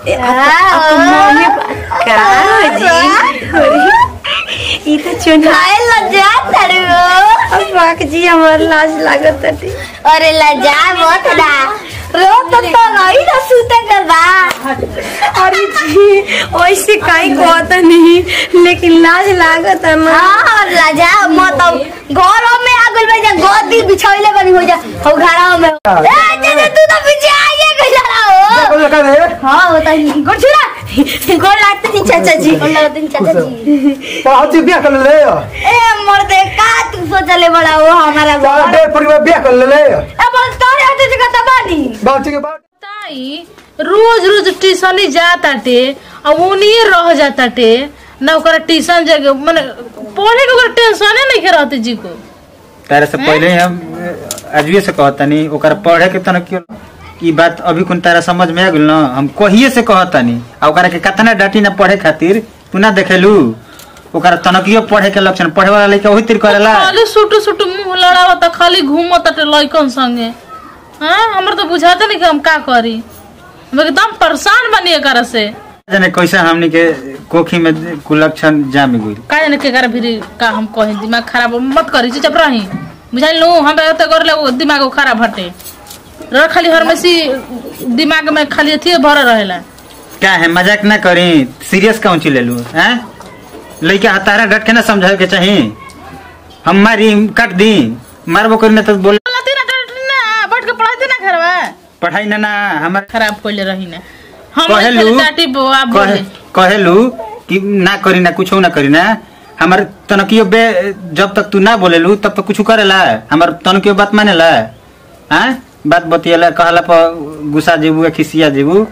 ए, आप- आप मम्मी पा- का हो जी अरे, ई तो चुना खाए लज्जा तारे हो अब बाक जी हमार लाज लागत ताटे अरे लज्जा मत ना रो तो तो नहीं ना सूते के बा अरे जी वैसे काई कहता नहीं लेकिन लाज लागत है ना हाँ लज्जा मत अब घरों में आगल में जा गोदी बिछाइले बनी हो जा हो घरों में ए जे तू तो पीछे आइए गइला हो बोल का रे हाँ होता ही गोड़ छुरा गोड़ लागते थी चाचा जी गोड़ लागते थी चाचा जी पहुंच बिया कर ले ए मर्दे का तू सोचले बड़ा हो हमारा सारा घर डे परिवार बिया कर ले ए बोल तोरे हाथे जगह तबानी बात के बाद ताई रोज रोज ट्यूशन ही जाताटे अब उन्हीं रह जाताटे ना ओकरा ट्यूशन जगह माने पढ़े के ओकरा टेंशने नहीं के रहते जी को तारे से पहले ही हम अजबे से कहतानी ओकर पढ़े के तना क्यों ई बात अभी कुन तारा समझ में आ गेल ना हम कहिए से कहतानी आ ओकरा के कतना डांटी ना पढ़े खातिर तू ना देखेलू ओकरा तनकियो पढ़े के लक्षण पढ़े वाला लइका ओही तिर करेला खाली सुटू सुटू मुंह लड़ावता खाली घूमताटे लइकन संगे हाँ हमरा तो बुझाते नहीं कि हम का करी हम एकदम परेशान बनी एकरा से जाने कैसे हमनी के कोखी में कुलक्षण जाम गइल का जाने के करा फिर का हम कहे दिमाग खराब मत करी चुप रही बुझाई लू हम तो कर ले दिमाग खराब हटे रह खाली हरमेसी दिमाग में खाली अथी भर रहेला क्या है मजाक ना करी सीरियस कौन चीज ले लू हैं लइका हतारा डट के ना समझावे के चाही हम मारी काट दी मारबो करी ना तो बोले बोलती ना डरती ना बैठ के पढ़ाती ना घर में पढ़ाई ना ना हमार खराब कोइले रही ना हम कहेलू खाली डाटी बुआ बोले कहे- कहेलू कि ना करी ना कुछ ना करी ना हमार तनकियो बे जब तक तू ना बोलेलू तब तक कुछ करेला हमार तनकियो बात मानेला हाँ बात बतियला कहला पर गुस्सा जेबू या खिसिया जेबू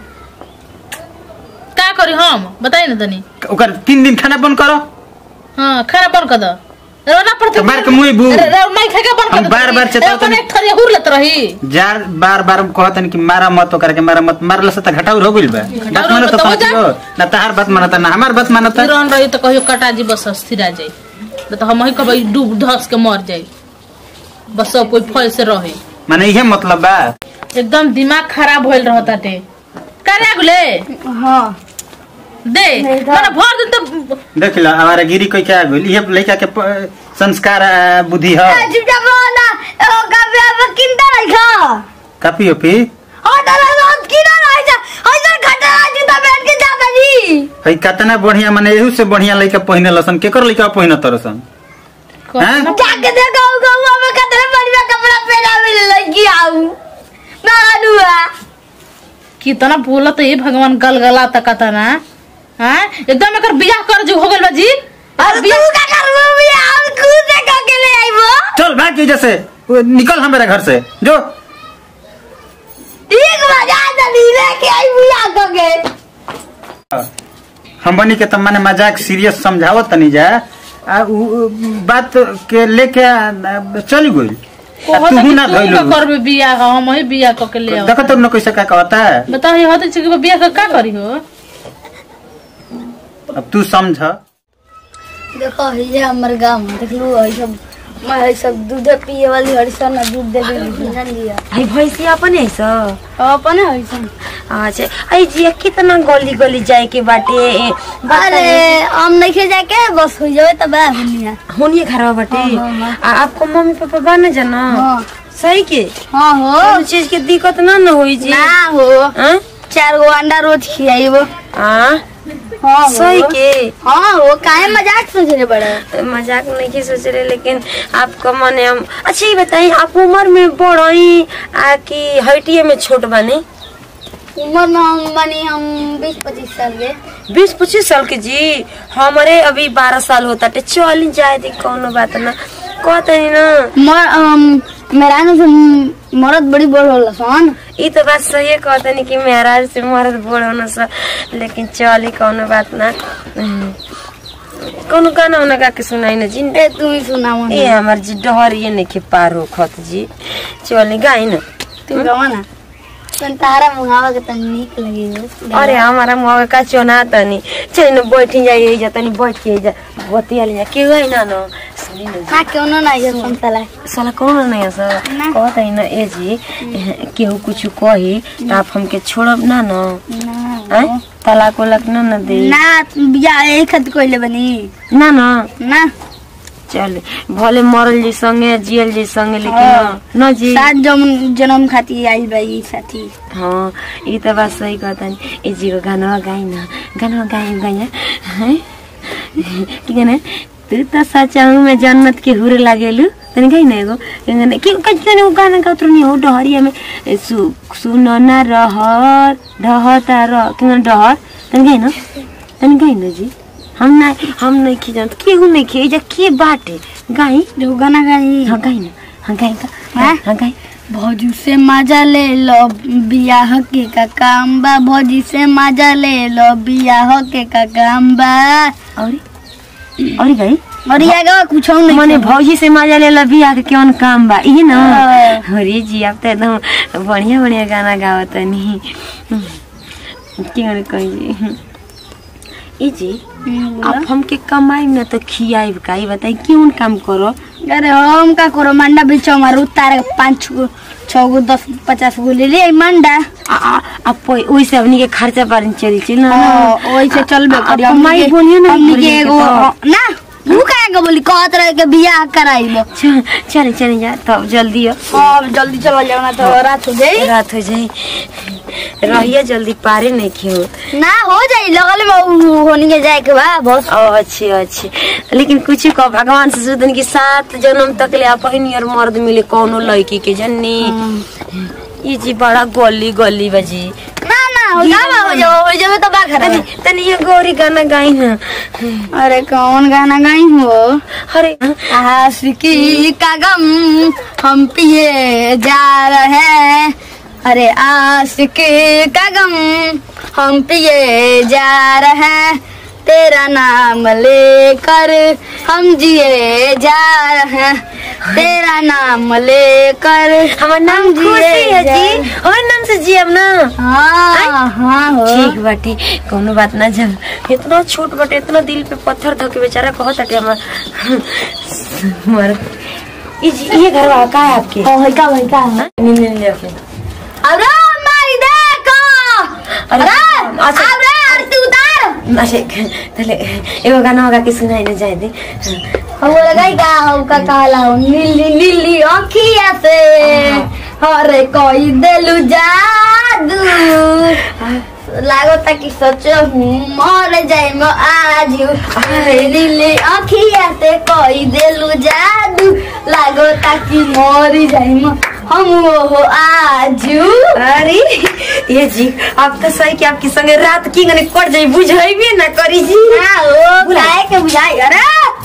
का करी हम बताई ना तनी ओकर तीन दिन खाना बंद करो हाँ खाना बंद कर दो रोना पड़ती तो मार के मुंह बू। रे- रे- नहीं खा के बंद कर हम दो बार- बार चेतावत ए, नहीं। एक थरिया हुर लेत रही जार बार बार कहतन कि मारा मत ओकर के मारा मत मारला से त घटाउर हो गइल बा बात मानत तो हो तनकियो ना तहार बात मानत ना हमार बात मानत रहन रही तो कहियो कटा जी बस स्थिरा जाई नहीं तो हम ही कहबै डूब धस के मर जाई बस सब कोई फल से रहे माने इहे मतलब बा एकदम दिमाग खराब होइल रहताटे करे गुले हाँ दे माने भर दिन तो देख लो हमारा गिरी कोई क्या गइल इहे लइका के प- संस्कार आ, बुद्धि है चुपचाप रहो ना ओ कभी अब किंता नहीं खा कापी ओपी ओ दादा रोज की ना रह जा ओ इधर खटा जूता पहन के जाता जी है कतना बढ़िया माने एहू से बढ़िया लइका पहिने लसन केकर लइका पहिने तरसन हैं? जाके देखो गौवा में कितने बढ़िया कपड़ा पहना मिल लगी आऊ ना अनुआ कितना बोलत है भगवान गलगला तक ना हाँ एकदम एकर बियाह कर जो हो गइल बा जी और तू का करबो भी हम खुद से का के ले आइबो चल भाग की जैसे वो निकल हमारे घर से जो ठीक मजा जल्दी लेके आई बुला के हम बनी के त माने मजाक सीरियस समझावत तनी जा आ उ उ बात के लेके आ, चली गइल आ कहत तू कि ना तू धइलू का करबे बियाह हम ही बियाह क के ले आओ देखो तो न कैसे का कहता है बताओ ये होते कि बियाह का का करी हो अब तू समझ देखो ये हमर गांव देख लो ये सब मैं ये सब दूध पिए वाली हरिसन ना दूध दे दी जान लिया आई भैंसी अपन है सो अपन हरिसन अच्छा आई जी कितना गली गली जाए के बाटे ए, अरे हम नहीं खे जाके बस हो जाए तब हुनिया होनिए घर बाटे हाँ, हाँ, आ, आपको मम्मी पापा बने जाना हाँ सही के हाँ हो कोनो चीज के दिक्कत ना न होई जी ना हो हाँ? चार गो अंडा रोज खियाइबो हाँ हाँ सही हो के हाँ हो काहे मजाक सोच रहे बड़े मजाक नहीं की सोच रहे लेकिन आपको मने हम अच्छा ये बताइए आप उम्र में बड़ई आ कि हटिए में छोट बने उम्र में हम बनी हम बीस पच्चीस साल के बीस पच्चीस साल के जी हमारे अभी बारह साल होता टे चल जाए दी कोनो बात ना कहते नहीं ना मर अम, मेरा ना से मरद बड़ी बड़ होला सन ई तो बात सही है कहते नहीं कि मेरा से मर्द बड़ होना सा लेकिन चली कोनो बात ना कोनो गाना उना गा के सुनाई ना जी ए तू ही सुना मन ये हमार जी डहर ये नहीं के पार हो खत जी चली गाई ना तू गवा ना तन तारा मुहावा के तन नीक लगी हो अरे हमारा मुआ का चोना तनी चल न बैठी जाइए जा तनी बैठ के जा बतिया ले जा के गई ना न सुनी न हाँ क्यों ना नहीं है संतला साला कौन नहीं है सर ना। कहत है ना ए जी केहू कुछ कही तो आप हमके छोड़ब ना न हैं तलाक वलाक ना न दे ना बिया एक खत कोइले बनी ना न ना चल भले मरल जी संगे जियल जी संगे लेकिन हाँ। न न जी सात जन्म जन्म खाती आई भाई साथी हाँ ये तो बात सही कहता है ए जी को गाना गाई ना गाना गाई गाई हैं ठीक है ना तू तो सचा हूँ मैं जन्नत के हुरे लागेलू तनी गाई ना एगो गाना कि कहीं वो गाना का उतर नहीं हो डहरिया में ए, सु सुनो ना रहर ढहता रह कि डहर तनी गाई ना तनी गाई ना जी हम ना हम नहीं खी जानत केहू नहीं खी जा के बाटे गाई जो गाना गाई हाँ गाई ना हाँ गाई का हाँ? हाँ गाई भौजी से मजा ले लो बियाह के का काम बा भौजी से मजा ले लो बियाह के का काम बा और और गाई और ये आगे कुछ नहीं मने भौजी से मजा ले ला बियाह के कौन काम बा ये ना हाँ। अरे जी आप तो एकदम बढ़िया बढ़िया गाना गावत नहीं क्यों कही जी ई जी आप हमके कमाई ना तो खियाई का ई बताई क्यों काम करो अरे हम का करो मंडा बेचो हमारे उतारे पाँच गो छः गो दस पचास गो ले लिए मंडा आ आ आप पै- ओइसे अपनी के खर्चा पानी चली चल ना वैसे चलबे आ- करी आ- कमाई बोलिए ना हमनी बोलिए के के एगो तो। ना तू काहे के बोली कहत रहे के बियाह कराइबो चल चल चल जा तब जल्दी आओ। अब जल्दी चला जाओ ना तो रात हो जाई रात हो जाई रहिए जल्दी पारे नहीं खेत ना हो जाई लगल में उ- होनी के जाए के बा बस ओ अच्छे अच्छे लेकिन कुछ को भगवान से सुदन की सात जन्म तक ले आप और मर्द मिले कौनो लड़की के जन्नी ये जी बड़ा गली गली बजी ना ना हो जाओ हो जाओ हो जाओ तो बा तनी खरा तनी ये गौरी गाना गाई ना अरे कौन गाना गाई हो अरे आशिकी का गम हम पिए जा रहे हैं अरे आशिकी का गम हम पिए जा रहे हैं तेरा नाम लेकर हम जिए जा रहे हैं तेरा नाम लेकर हमार नाम हम जिए खुशी है जा- जी और नाम से जी अब ना हाँ हाँ हो ठीक बाटी कोनो बात ना जब इतना छोट बाटे इतना दिल पे पत्थर धके बेचारा कहत हटे हमार हमार ई जी ये घर वाला का है आपके ओ, है का है का हाँ? नहीं नहीं ले आके अरे मारी देखो अरे, अरे अच्छा। अरे आरती उतार अरे तले एगो गाना होगा कि सुनाई ना जाए दे हम लगाई का हम का कहला हो नीली नीली अखिया से अरे कोई देलु जादू लागो ता कि सोचो हूँ मर जाए मैं आज अरे नीली अखिया से कोई देलु जादू लागो ता कि मर जाए मैं हम वो आजू अरे ये जी आप तो सही कि आपकी संगे रात की गने कट जाई बुझाई भी ना करी जी हाँ वो बुलाए के बुझाई अरे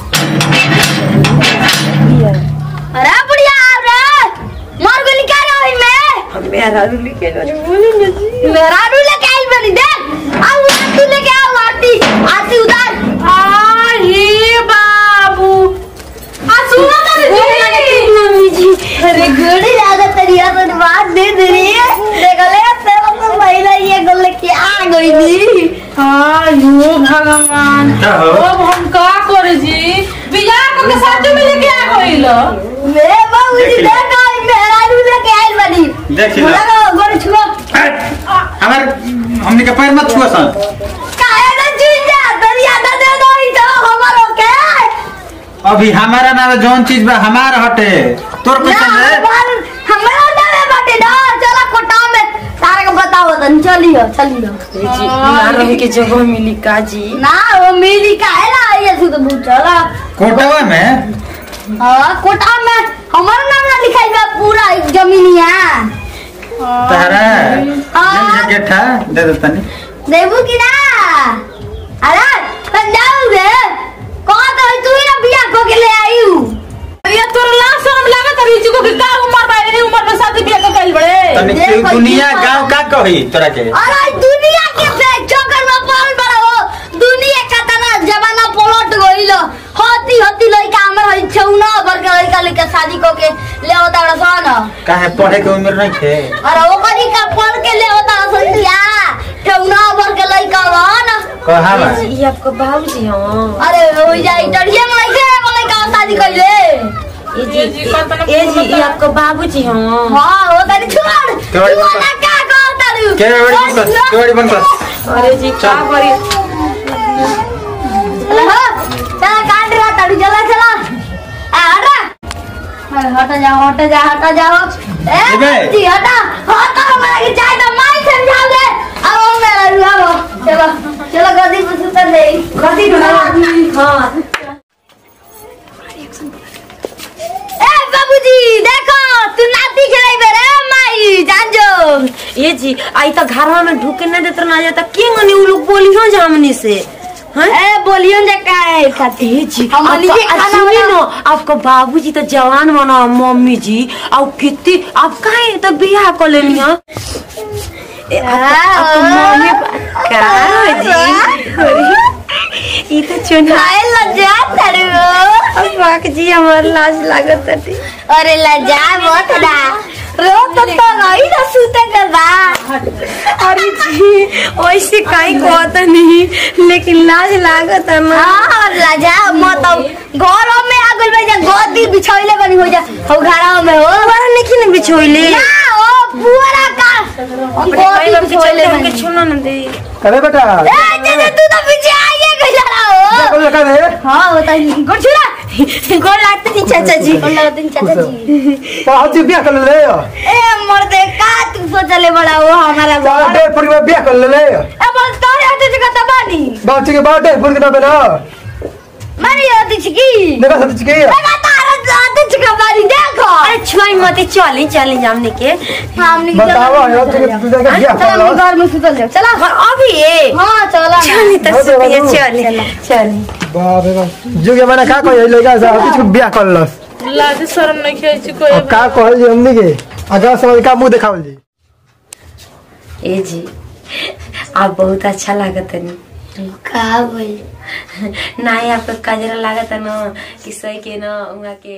अरे बुढ़िया अरे मर गोली क्या रही मैं हम मेरा रुली के लोरी बोले ना जी मेरा रू लेके आई बनी देख आओ आरती लेके आओ आरती आरती उतार हे बाबू आ सुनो तो मम्मी जी अरे गोली ज्यादा तरिया तो बात दे दे रही है देख ले तेरा तो महिला ये गोल लेके आ गई थी आयो भगवान का हो? अब हम का करे जी बियाह को के साथ में लेके आ गइल मेरे बाबू जी देख देख आई मेरा रू लेके आई बनी देख लो। बोला ना गोली छुआ हमार हमने के पैर मत छुआ सन काहे ना चुइया तरिया दे दे दो ई तो हमारो के अभी हमारा ना जौन चीज बा हमार हटे तोर ना कैसे है हमार हमारा नाम है बाटे ना चला कोटा में तारे को बताओ तन चलियो चलियो ये जी ना रहे के जगह मिली का जी ना वो मेरी का है ना ये सुध बहुत चला कोटवा में हाँ कोटा में हमारा नाम ना लिखाई बा पूरा जमीनिया तारा हाँ। जन गेठा दे दे तनी देबू की ना अरे पंजाब रे कौन तो तू ही ना बिया को के ले आई हूँ ये तोर ला शर्म लागत रही जी को कि का उम्र बा ए उम्र में शादी बियाह के कइल बड़े तनी देखो, के दुनिया ये गांव का कही तोरा के अरे दुनिया के से चक्कर में पड़ बड़ा हो दुनिया का तना जमाना पलट गइल होती होती लइका हमर हई छौना भर के लइका लइका शादी को के ले होता सन काहे पढ़े के उम्र नहीं थे अरे ओकरी का पढ़ के ले होता सन दिया छौना भर के लइका बन कहा बा ये आपका बाबूजी हाँ अरे हो जाई डरिए में लइका एगो लइका शादी शादी कैले ए जी ए जी, कहता ना ए जी बोलता। ये आपको बाबूजी हैं हाँ हो तनी छोड़ केवाड़ी तू बंद ना कर। का कहता रू केवाड़ी बंद कर केवाड़ी बंद कर अरे जी क्या करी चला चला काट रहा ताड़ू चला चला आ हटा अरे हटा जाओ हटा जा हटा जाओ ए एबे। जी हटा हटा हमारा की चाय तो माई समझा दे अब मेरा रू अब चलो चलो गद्दी पे सुतर दे गद्दी पे हाँ ए बाबूजी देखो तू नाती खेलाई बेरे माई जान जो ये जी आई तो घर में ढूके नहीं देते ना जाता क्यों नहीं वो लोग बोली हो जामनी से हैं ए बोलियो जे काय खाती ए जी हम आपका- लीजिए आ, खाना सुनिए बना। ना आपका बाबूजी तो जवान बना मम्मी जी और कितनी आप काहे तो बियाह कर लेनी हैं? ए, आपका- आपका मम्मी पा- का जी अरे, ई तो चुना खाए लज्जा तड़ो बाक जी हमार लाज लागत है अरे लज्जा बहुत ना रो तो तो नहीं ना सूते के बा अरे जी वैसे काई कहता नहीं लेकिन लाज लागत है ना हां लज्जा मत घरों में आगल में जा गोदी बिछोइले बनी हो जा हो घरों में हो हमारा नहीं ना बिछोइले ना ओ पूरा का गोदी बिछोइले बनी छुना ना दे करे बेटा ए जे तू तो पीछे आइए गइला हो बोल का रे हां होता ही गुड़छुरा गोल लागते नहीं चाचा जी बोला दिन चाचा जी तो आज बियाह कर ले ए मर्दे का तू सोचले बड़ा हो हमारा चार घर डे परिवार बियाह कर ले ए बोल तोरे हाथे से कता बानी बात के बात है फुल के ना बना मारी हाथे से की देखा सच के लगा तारा हाथे से का बानी देखो अरे छुआई मत चली चली जामने के हमने बताओ यार तू तू देखा बियाह कर चलो लो घर में सुतल जाओ चला और अभी ये हां चला चली तो हो जाएगा सुतिए तू। चली चली बाप रे बाप जुगे मैंने का कह लगा सा कुछ बियाह कर लस लाज शरम नहीं खेची कोई अब का कहल जी हमनी के अगर समझ का मुंह देखावल जी ए जी आप बहुत अच्छा लागत है का बोल नहीं आपका कजरा लागत है ना कि सही के ना उहाँ के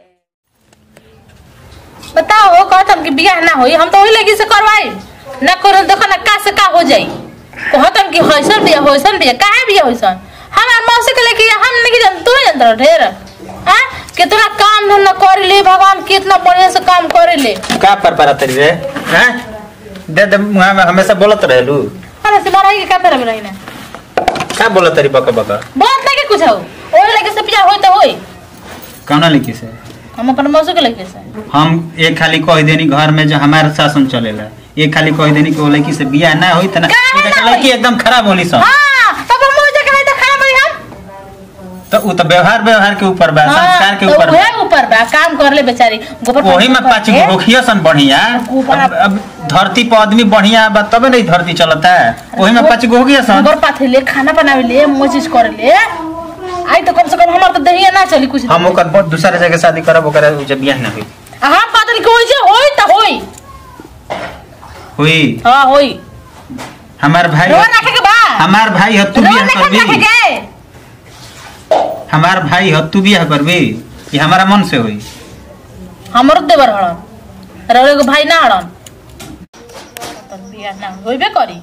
बताओ हो कहत हम कि बियाह ना होई हम तो वही लगी से करवाई ना करो देखो ना का से का हो जाई कहत हम कि होइसन बियाह होइसन बियाह काहे बियाह होइसन हमार मौसी के लेके हम नहीं जान तू नहीं जानत ढेर हां कितना काम धंधा करे ले भगवान कितना बढ़िया से काम करे ले का पर पर तरी रे हैं दे दे मुहा में हमेशा बोलत रहलू अरे से मारा के का तरह में रही ना का बोलत तरी बक बक बात नहीं के कुछ हो ओही लगे से बियाह होई तो होई कौना लिखी से हम अपन मौसी के लेके से हम एक खाली कह देनी घर में जो हमारा शासन चलेला एक खाली कह देनी कि वो लड़की से बियाह ना होई तना काहे ना लड़की होई? एकदम खराब होली सन हां तब हम मुझे कहे तो खराब होई हम तो उ तो व्यवहार व्यवहार के ऊपर बा संस्कार के तो ऊपर बा उहे ऊपर बा काम कर ले बेचारी गोबर वही में पाँच गो होखिया सन बढ़िया गोबर- अब, अब धरती पर आदमी बढ़िया बा तबे नहीं धरती चलता है वही में पाँच गो होखिया सन गोबर पाथे ले खाना बनावे ले मोजिस करे ले आई तो कम से कम हमार तो दहिया ना चली कुछ हम ओकर बहुत दूसरे जगह शादी करब ओकर जब बियाह ना होई हां पता नहीं कोई से होई तो होई हुई हां होई हमार भाई रोवा रखे के बा हमार भाई ह तू रोवा बियाह रखे रखे करबी के हमार भाई ह तू बियाह करबी ये हमारा मन से होई हमरो देवर हड़न रे एगो भाई ना हड़न तब बियाह ना होइबे करी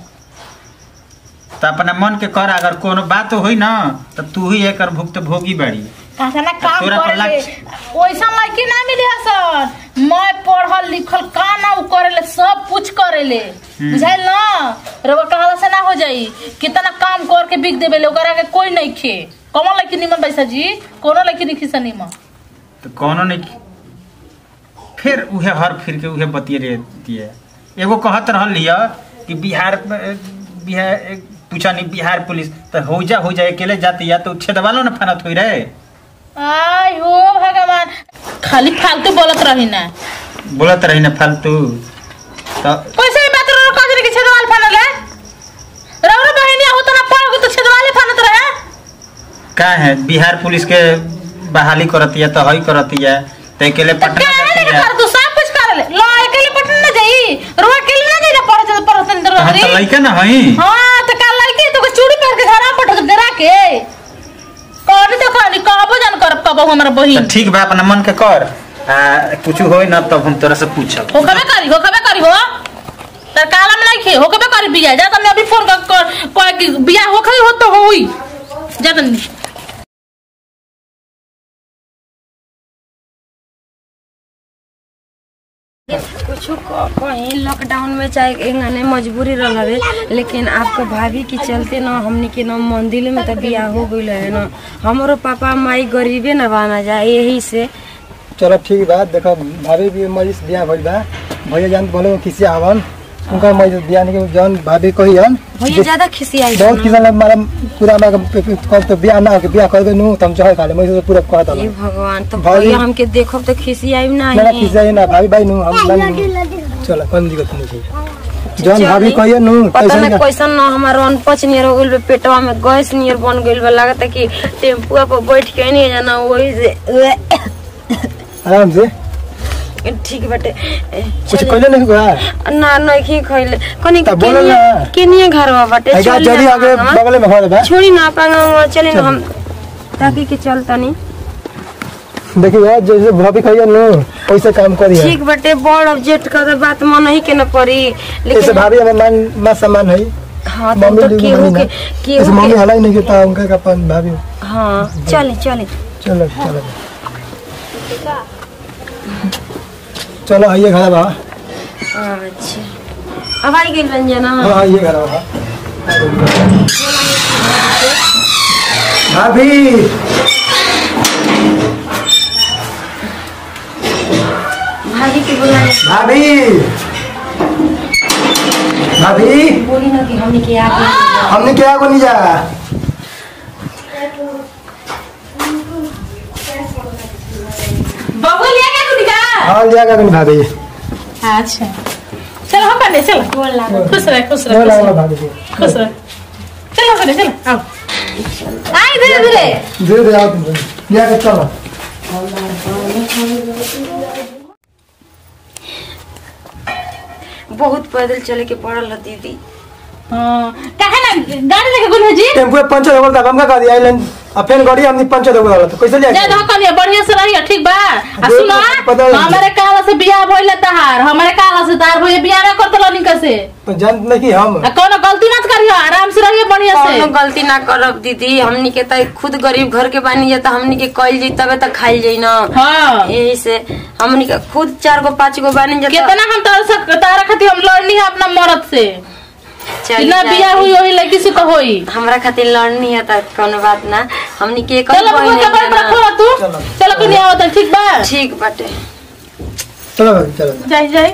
तो अपना मन के कर अगर कोनो बात होई ना तो तू ही एकर भुक्त भोगी बाड़ी कहा ना काम तोरा पर करे ले लाग- ओइसा लड़की ना मिली हसन मैं पढ़ल लिखल का ना उ करे ले सब कुछ करे ले बुझाइल ना रवा कहला से ना हो जाई कितना काम कर के बिक देबे ले ओकरा के कोई नहीं खे कौन लड़की निमन पैसा जी कोनो लड़की नहीं खिसा निमन तो कोनो नहीं फिर उहे हर फिर के उहे बतिये रहती है एगो कहत रहल लिया कि बिहार में- बिहार पूछा नहीं बिहार पुलिस तो हो जा हो जा अकेले जाते या तो छेद वालों ने फनत हुई रहे आई हो भगवान खाली फालतू बोलत रही ना बोलत रही ना फालतू तो पैसे ही बात रो कजरी के छेदवाल फानल है रौरो बहनिया हो तो ना पड़ गो तो छेदवाले फानत रहे का है बिहार पुलिस के बहाली करती है तो हई करती है तो अकेले तो पटना काहे जाती नहीं है कर तू सब कुछ कर ले लो अकेले पटना ना जाई रो अकेले ना जाई ना पढ़ जा पढ़ तन तो हम तो लइका ना हई हां तो कल लइके तो चूड़ी पहन के घर पट डरा के कौन तो कहनी कहबो जान कर कबो हमरा तो बहिन ठीक बा अपना मन के कर आ कुछ होई ना तब हम तोरा से पूछब हो कबे करी हो कबे करी हो तर काला में नहीं खे हो कबे करी बिया जा तुमने अभी फोन कर कर कि बिया हो खरी हो तो होई जा तनी कुछ कहीं लॉकडाउन में चाहे एंगने मजबूरी रह हवे लेकिन आपके भाभी के चलते ना हमनी के ना मंदिर में तो बियाह हो गइल है ना हमरो पापा माई गरीबे न बना जाए यही से चलो ठीक बा देखो भाभी भी मरीज बियाह भइल बा भैया जान बोले किसी आवन उनका मरीज बियाह के जौन भाभी कहियन भैया ज्यादा खिसियाई बहुत किसान लोग मारा पूरा मारा कब तो बियाह ना हो बियाह करबे नु तम चाहे खाले मैं पूरा कहता हे भगवान तो भाभी- भैया हमके देखब तो खिसियाई ना नहीं किसी ना भाभी भाई नु हम मान चलो कौन दिक्कत नहीं छै जौन भाभी कहियन नु पता कैसे नहीं ना कैसन ना हमारा अनपच नियर हो गइल बा, पेटवा में गैस नियर बन गइल बा लागत कि टेम्पुआ पर बैठ के नहीं जाना वही से आराम से ठीक बाटे ए, कुछ चली। कहले नहीं हुआ ना नहीं खइले कनी त बोलो केनिया ना। केनिया घरवा बाटे है चली जल्दी ना आगे पांगवा। बगल में घर बा छोड़ी ना पांगा चली ना हम ताकि के चल तनी देखिए यार जैसे भाभी कहियन नु वैसे काम करिए ठीक बाटे बड़ ऑब्जेक्ट का तो बात मन ही के न पड़ी ऐसे लेकिन भाभी हमें मान मा सामान है हाँ तो मम्मी तो लोग केहू नहीं के ना ऐसे केहू मम्मी के हलाई नहीं करता उनका का अपन भाभी हाँ चली चली चलो चलो चलो आइए घर बा अच्छा अब आई गई रंजना हाँ आइए घर बा भाभी भाभी के बुलाए भाभी भाभी बोली ना कि हमने के आगे हमने क्या को नहीं जा बबू लिया क्या तू निका हाँ लिया का भाभी अच्छा चलो हम करने चलो खुश रहे खुश रहे बोला खुश बोला रहे, भाभी को खुश रहे चलो करने चलो आओ आई धीरे धीरे धीरे धीरे आओ तुम लिया के चलो बहुत पैदल चले के पड़ल है दीदी हाँ काहे ना गाड़ी लेके गुल जी टेम्पो पंचर हो गया हम का कर दिया आइलन अब फिर गाड़ी हमने पंचर हो गया तो कैसे लिया जा दो कनिया बढ़िया से रहिए ठीक बा आ दे- सुनो पता नहीं। हमारे काला से बियाह भइले तहार हमारे काला से तार भइले बियाह ना करत लनी कैसे तो जान नहीं कि हम आ कोनो गलती मत करियो आराम से रहिए बढ़िया से कौनो गलती ना करब दीदी हमनी के त खुद गरीब घर के बानी जा त हमनी के कइल जी तबे त खाइल जाई ना हाँ यही से हमनी के खुद चार गो पाँच गो बानी जा त- कितना हम तार से तारा खातिर हम लड़नी है अपना मर्द से चली ना जाए। बियाह हुई वही लड़की से तो होई हमरा खातिर लड़नी है त कोनो बात ना हमनी के एक चलो बबू कपड़ा पर खोला तू चलो। चलो कनिया आवत ठीक बा ठीक बाटे चलो भाभी चलो जाई जाई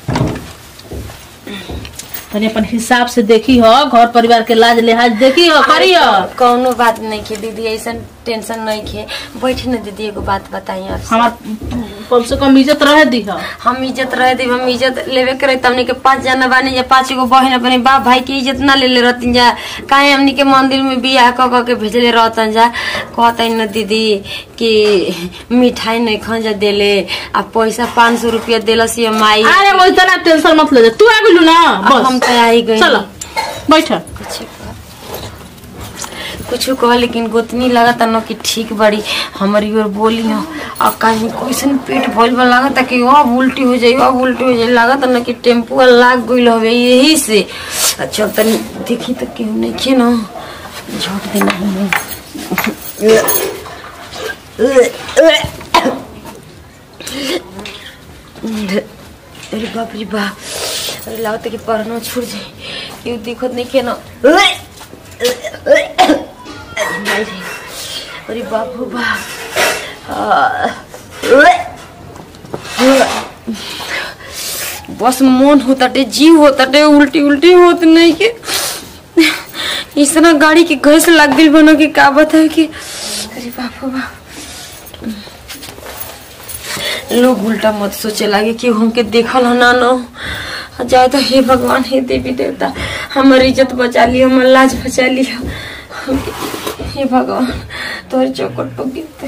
तनी अपन हिसाब से देखी हो घर परिवार के लाज लिहाज देखी हो करियो कौनो बात नहीं खे दीदी ऐसा टेंशन नहीं खे बैठ न दीदी एगो बात बताई आप हमार कम से कम इज्जत रहे दी हो हम इज्जत रहे दी हम इज्जत लेवे करे त हमनी के पांच जना बानी जा पांच गो बहन अपने बाप भाई के इज्जत ना ले ले रहती जा काहे हमनी के मंदिर में बियाह क क के भेजले रहतन जा कहते न दीदी कि मिठाई नहीं खन जा देले आ पैसा पाँच सौ रुपया देलस ये माई अरे वो इतना टेंशन मत ले जा तू आ गेलू ना अब हम बस तो आई गई चलो बैठ कुछ कह लेकिन गोतनी लगता न कि ठीक बड़ी हमारी ओर बोली हो आ कहीं कैसन पेट भइल बा लगता कि अब उल्टी हो जाई अब उल्टी हो जाई लगता न कि टेम्पू लाग गइल हवे यही से अच्छा तनी देखी तो केहू नहीं खे न झोट देना हमें अरे बाप रे बाप अरे लगता कि पढ़ना छूट जाए केहू दिखत नहीं खे न अरे बाप रे बाप आ, बस मन होताटे जीव होताटे उल्टी उल्टी होत नहीं के इतना गाड़ी के घस लग गई बनो कि का बताए कि अरे बाप रे बाप लोग उल्टा मत सोचे लागे कि हमके देखल हो ना न जाए तो हे भगवान हे देवी देवता हमार इज्जत बचा लियो हमार लाज बचा लियो हमके- हे भगवान तोहर चौकट पर गिरते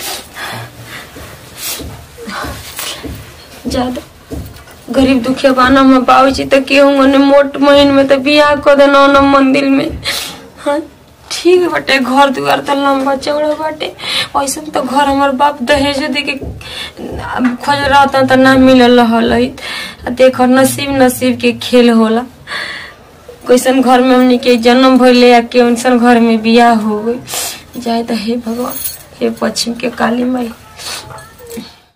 ज्यादा गरीब दुखिया बाना में बाबूजी तो केहू ने मोट महीन में तो बियाह कर देना न मंदिर में हाँ ठीक बाटे घर दुआर तो लंबा चौड़ा बाटे ऐसा तो घर हमार बाप दहेज दे के खोज रहता तो ना मिलल रहल है देखो नसीब नसीब के खेल होला कैसन घर में हमनी के जन्म भइले या कैसन घर में बियाह हो गई जाए तो हे भगवान हे पश्चिम के काली माई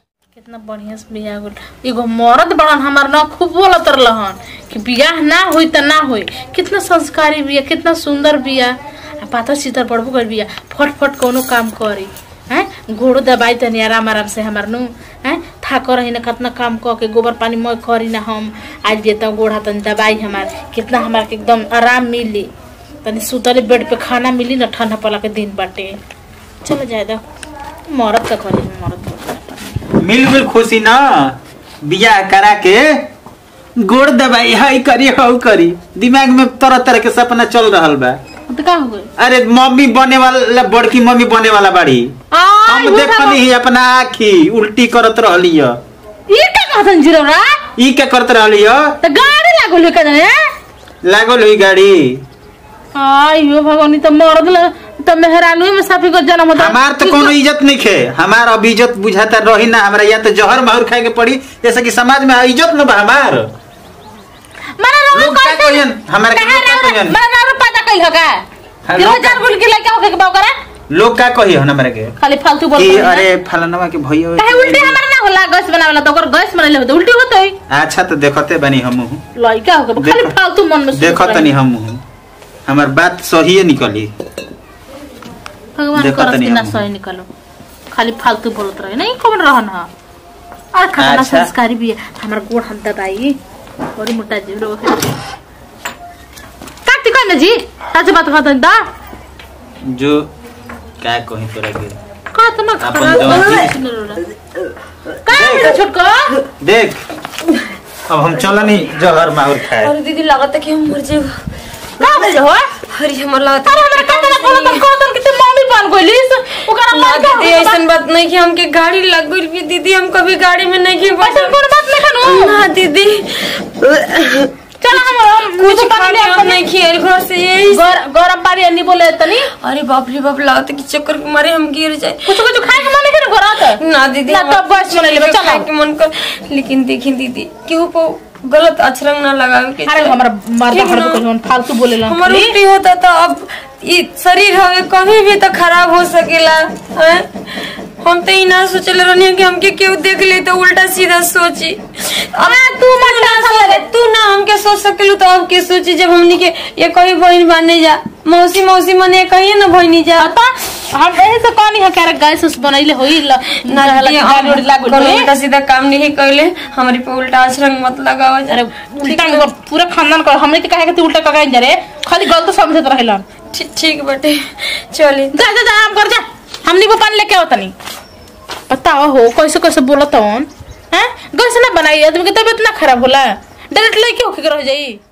कितना बढ़िया से बियाह होल एगो मर्द बड़न हमार ना खूब बोलत रहलन कि बियाह ना होई त ना होई कितना संस्कारी बिया कितना सुंदर बिया आ पाता चितर पड़बो कर बिया फट फट कोनो काम करी हैं घोड़ो दबाई तनी आराम आराम से हमार नु हैं थाक रही ना कितना काम क के गोबर पानी मैं करी ना हम आज देता गोड़ा तनी दबाई हमार कितना हमार के एकदम आराम मिली तनी सुतले बेड पे खाना मिली ना ठंडा पला के दिन बाटे चलो जाए दो मरद का करी मरद का मिल मिल खुशी ना बियाह करा के गोड़ दबाई हाई करी हाउ करी दिमाग में तरह तरह के सपना चल रहल बा तो का हो गई अरे मम्मी बने वाला बड़की मम्मी बने वाला बाड़ी आई हम देखनी ही अपना आखी उल्टी करत रहली ह ये का कहतन जिरौरा ई क्या करत रहली ह तो गाड़ी लागल है कदने लागल हुई गाड़ी आई हो भगवान तो मरद ल तो मेहरानू में साफी को जन्म होता हमार तो कोनो इज्जत नहीं खे हमार अब इज्जत बुझाता रही ना हमरा या तो जहर माहौर खाए के पड़ी जैसे कि समाज में इज्जत न बा हमार मरा रहो लोग का कहियन हमार के लोग का कहियन मरा रहो पता कइल होगा हाँ, ये लोग चार गुल के लड़का होके के बाव करा लोग का कही हन हमरा के खाली फालतू बोल कि रही है। अरे फलानवा के भैया काहे उल्टे हमारा ना होला गैस बनावेला तो ओकर गैस बनले होते उल्टी होते ही अच्छा तो देखते बनी हम लड़का होके खाली देखो- फालतू मन में सोच देखो रही। तनी हम हमार बात सही निकली भगवान देखो करस तनी कि ना हम। सही निकलो खाली फालतू बोलत रहे नहीं कौन रहन हा और खतना अच्छा। संस्कारी भी है हमार गोड़ हम दबाई बड़ी मोटा जीव रो काटी कहने जी सच बात कहत दा जो क्या कही तोरा के कहत ना अपन खराब जवान सुन रो का है छोटको देख अब हम चलनी जहर माहौर खाए अरे दीदी लागत है कि हम मर जाएगा का बोले हो अरे हमर लागत अरे हमरा कहत ना बोलत कहत कि तू मम्मी बन गइलिस ओकरा ना लड़का दीदी ऐसन बात नहीं कि हमके गाड़ी लग गई भी दीदी हम कभी गाड़ी में नहीं की ऐसन कोन बात नहीं खनु ना दीदी चल हम कुछ कुछ पानी ले खाने हम नहीं किए घर से यही गरम पानी नहीं बोले तनी अरे बाप रे बाप लागत है कि चक्कर के मारे हम गिर जाए कुछ कुछ खाए के मन नहीं घर ना दीदी ना हम- तब गैस बना लेबे, चलो। खाए के मन कर लेकिन देखी दीदी क्यों को गलत अक्षरंग ना लगावे के अरे चाही। हमारा मर्दा ठीक हर ना? को कहीं फालतू बोले ला हमार उल्टी होता तो अब ये शरीर हवे कभी भी तो खराब हो सकेला हैं? हम तो इना सोचले रहनी कि हमके केहू देख ले तो उल्टा सीधा सोची अब तू उल्टा सोच तू ना हमके सोच सकेलू तो अब के सोची जब हमनी के ये कहीं बहन बाने जा मौसी मौसी मने कहिए ना बहनी जा हम यही से कहनी है करे गैस उस बनैले होई ल ना रहला दीदी, कि गाड़ी उड़ी लागल कोनो होई। उल्टा सीधा काम नहीं कैले हमारे पे उल्टा आचरण मत लगाओ अरे उल्टा में पूरा खानदान कर हमने के कहे कि तू उल्टा कगाई जा रे खाली गलत समझत रहेलन ठीक ठीक बटे चली जा जा जा आराम कर जा हमनी को पानी लेके आओ तनी बताओ हो कैसे कैसे बोलत हन हैं गैस ना बनाई आदमी के तबीयत ना खराब होला डायरेक्ट लेके होके रह जाई